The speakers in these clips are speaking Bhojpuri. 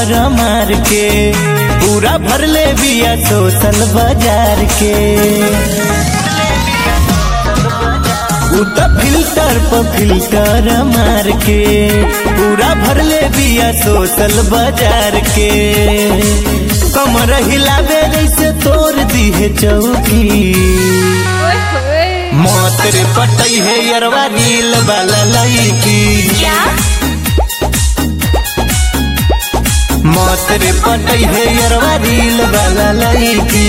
फिल्टर मार के पूरा भरले बिया सोशल बाजार के उ त फिल्टर पर फिल्टर मार के पूरा भरले बिया सोशल बाजार के कमर हिलावे जैसे तोड़ दी है चौकी ओए होए मोतर पटई है यरवा रील वाला लईकी क्या मोतर पटई है यरवा रील वाला लईकी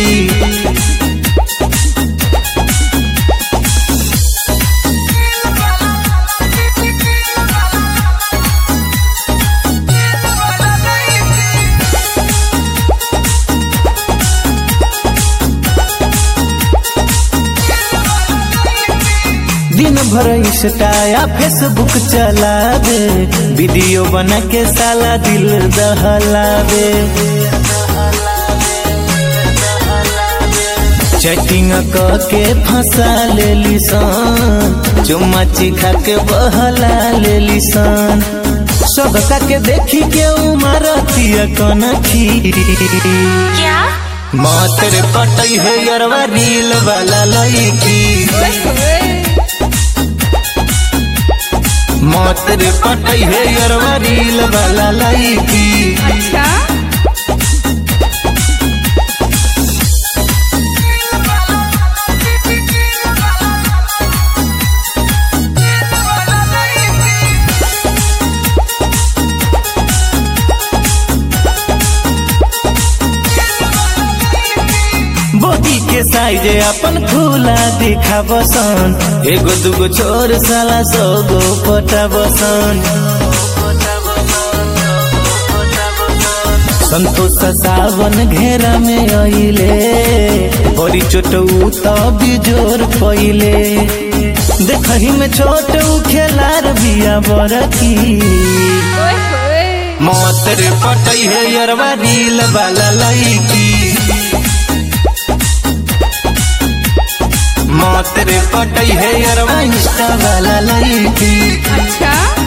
दिन भर इंस्टा या फेसबुक चलावे वीडियो बना के साला दिल दहलावे चैटिंग क के फंसा लेली सन चुम्मा चिखा के बहला लेली सन सबका के देखी के उमरतिया कनखी क्या मातर पटई है यरवा रील वाला लईकी ओए होए मातर पटई है यरवा रील वाला लईकी अच्छा बॉडी के साइज अपन खुला दिखा बसन एगो दूगो छोर साला सौ गो पटा बसन संतोष सावन घेरा में अइले बड़ी चोटऊ तब जोर पइले देखही में छोट खेलार बिया बरकी ओए होए मोतर पटई है यरवा रील वाला लईकी मोतर पटई है यरवा इंस्टा वाला लईकी अच्छा